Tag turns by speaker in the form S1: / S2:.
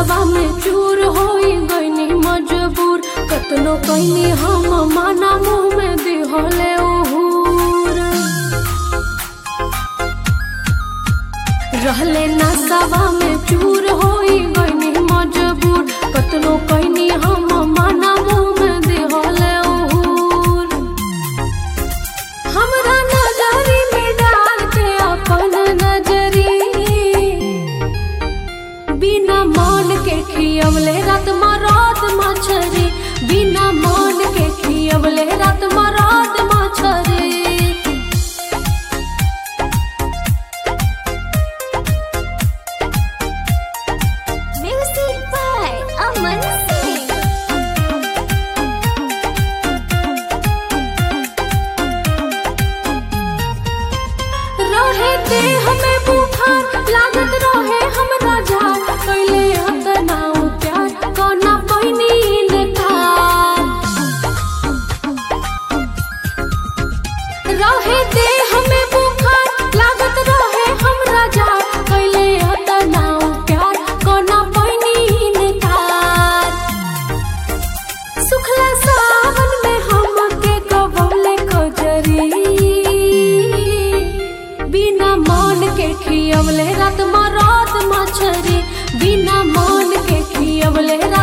S1: नसवा में चूर होई गईनी मजबूर कतनो कईनी हम माना मुंह में दिहले उहूर रहले नसवा में चूर होई गईनी मजबूर कतनो कईनी हम माना मुंह में दिहले उहूर हमरा नजरी में डाल के अपन नजरी बिना मान के खियवले रात मरात मछरी बिना मान के खियवले रात मरात मछरी
S2: Music by Aman Singh.
S1: रहे दे हमें बुखार लागत रहे हमरा झार कैले हतना प्यार कोना पहिनी इनकार रहे दे हमें बुखार लागत रहे हमरा झार कैले हतना प्यार कोना पहिनी इनकार सुखला सावन में हमके कबौले कजरी बिना मान के खियवले रात मरात मछरी बिना मान के खियवले